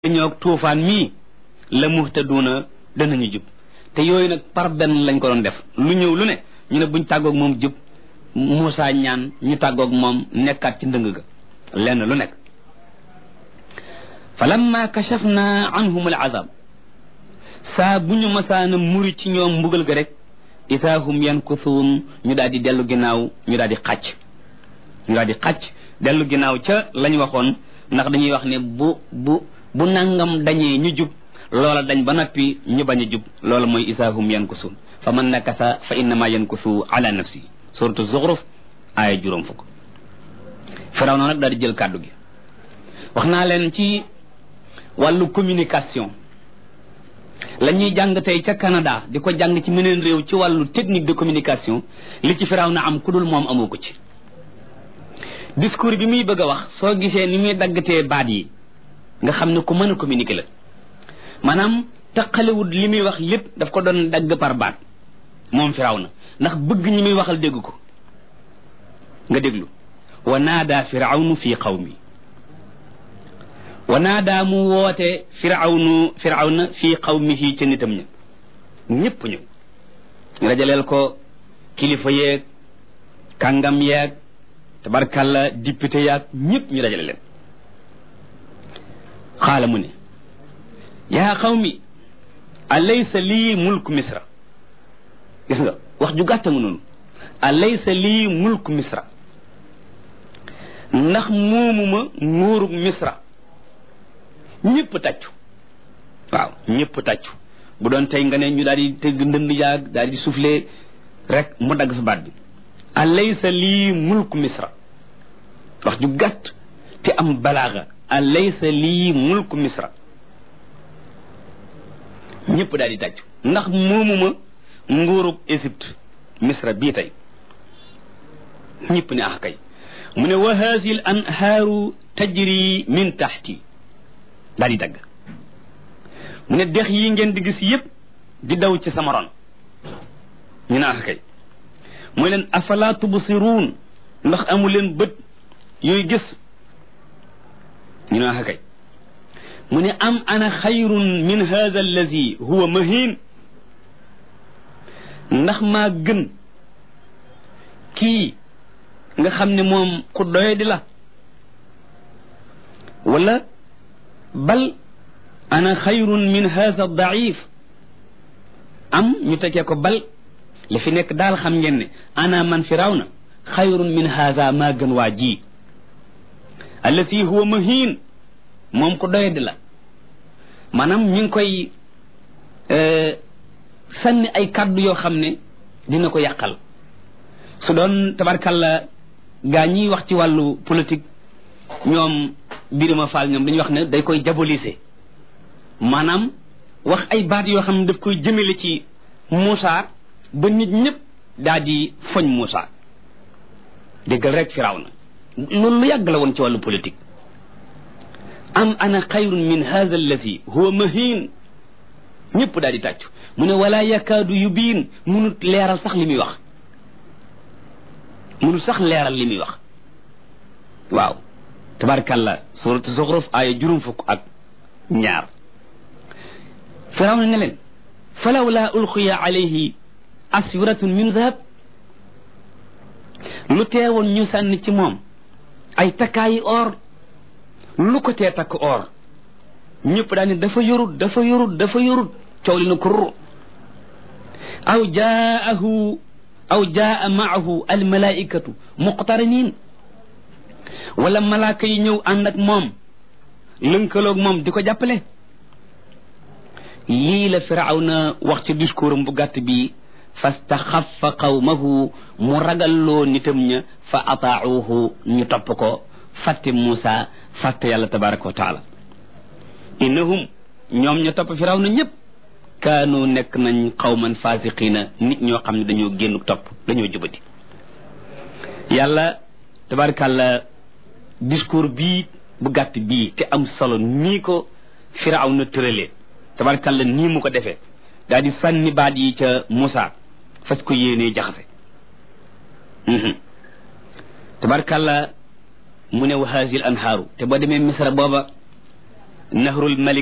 ñoog tuufaan mii la muhtaduuna danañu jub te yooyu nag par benn lañ ko doon def lu ñëw lu ne ñu ne buñ tàggoog moom jub Muusaa ñaan ñu tàggoog moom nekkaat ci ndëng ga lenn lu nekk fa lamma kashafna anhum al azab saa bu ñu masaana muri ci ñoom mbugal ga rek isaa hum yankusuun ñu daal di dellu ginnaaw ñu daal di xàcc ñu daal di xàcc dellu ginnaaw ca lañ waxoon ndax dañuy wax ne bu bu bu nangam dañee ñu jub loola dañ ba noppi ñu bañ a jub loola mooy isaahum yankusuun fa man nakasa fa innama yankusu ala nafsi suratu zuxruf aaya juróom fukk firaw na nag daal di jël kàddu gi wax naa leen ci wàllu communication la ñuy jàng tey ca Canada di ko jàng ci meneen réew ci wàllu technique de communication li ci firaw na am ku dul moom amoo ko ci discours bi muy bëgg a wax soo gisee ni muy daggatee baat yi nga xam ne ku mën a communiquer la maanaam taqalewut li muy wax lépp daf ko doon dagg par baat moom firaw na ndax bëgg ñi muy waxal dégg ko nga déglu wa naada firawnu fi qawmi wa naada mu woote firawnu firawna fi qawmihi ca nitam ña ñëpp ñëw rajaleel ko kilifa yeeg kàngam yeeg tabarkalla député yaag ñëpp ñu dajale leen xaala mu ne yaa qawmi alaysa lii mulku misra gis nga wax ju gàtta nga noonu alaysa lii mulku misra ndax moomuma nguurug misra ñëpp tàccu waaw ñëpp tàccu bu doon tey nga ne ñu daal di tëgg ndënd yaag daal di soufflé rek mu dagg fa baat bi alaysa lii mulku misra wax ju gàtt te am balaaga alaysa lii mulku misra ñëpp daal di tàccu ndax moomuma nguurug Égypte misra bii tey ñëpp ne ax kay mu ne wa haasi l anhaaru tajri min taxti daal di dagg mu ne dex yi ngeen di gis yëpp di daw ci sama ron ñu ne ax kay mooy leen afala tubsiruun ndax amu leen bët yooyu gis ñu ne ax kay mu ne am ana xayrun min hada allazi huwa mahin ndax maa gën kii nga xam ne moom ku doye di la wala bal ana xayrun min hada daif am ñu tekkee ko bal li fi nekk daal xam ngeen ne ana man firawna xayrun min hada maa gën waa ji allati huwa mahin moom ku doye di la maanaam ñu ngi koy sànni ay kàddu yoo xam ne dina ko yàqal su doon tabarkalla gaa ñiy wax ci wàllu politique ñoom Birima Fall ñoom dañuy wax ne day koy diaboliser maanaam wax ay baat yoo xam ne daf koy jëmale ci Moussa ba nit ñëpp daal di foñ Moussa déggal rek firaw na loolu lu yàgg la woon ci wàllu politique am ana xayrun min hada allazi huwa mahin ñëpp daal di tàccu mu ne wala yakaadu yubiin munut leeral sax li muy wax munut sax leeral li muy wax waaw tabarkalla suratu zuxruf aaya juróom fukk ak ñaar firaw na ne leen falawla ulqiya alayhi aswiratun min zahab lu teewoon ñu sànni ci moom ay takkaayi or lu ko tee takk or ñëpp daal ne dafa yorut dafa yorut dafa yorut coow li na kurr aw jaahu aw jaa maahu almalaikatu muqtarinin wala malaaka yi ñëw ànd ak moom lënkaloog moom di ko jàppale lii la firawna wax ci discours am bu gàtt bi fastaxafa qawmahu mu ragalloo nitam ña fa ataacuhu ñu topp ko fàtte Muusa fàtte yàlla tabaraka wa taala innahum ñoom ña topp firawna ñëpp kaanu nekk nañ xawman fasiqiina nit ñoo xam ne dañoo génn topp dañoo jubati yàlla tabarakàlla discours bii bu gàtt bii te am solo nii ko firawna tëralee tabarakàlla nii mu ko defee daal di sànni baat yi ca Muusa fas ko yéenee jaxase tabarakàlla mu ne wa haazil anhaaru te boo demee misra booba nahrul malik